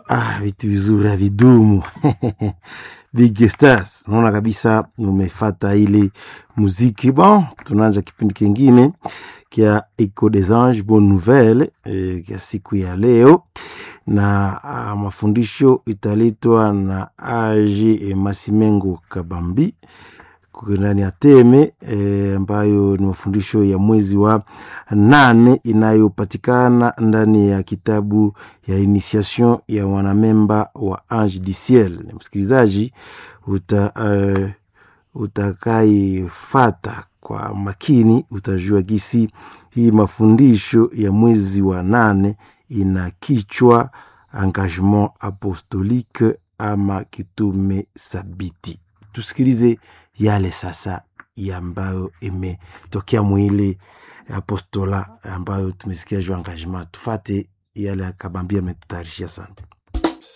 ah, vitu vizuri havidumu Big Stars, naona kabisa umefata ile muziki. Bon, tunaanza kipindi kingine kia Eco des Anges Bonne Nouvelle eh, kia siku ya leo na ah, mafundisho italetwa na Age Masimengo Kabambi ndani ya Teme ambayo e, ni mafundisho ya mwezi wa nane inayopatikana ndani ya kitabu ya initiation ya wanamemba wa Ange du Ciel. Msikilizaji uta, uh, utakaifata kwa makini utajua gisi hii mafundisho ya mwezi wa nane ina kichwa engagement apostolique ama kitume sabiti. Tusikilize yale sasa ambayo imetokea mwili apostola ambayo tumesikia juu engagement. Tufate yale akabambia ametutayarishia. Asante.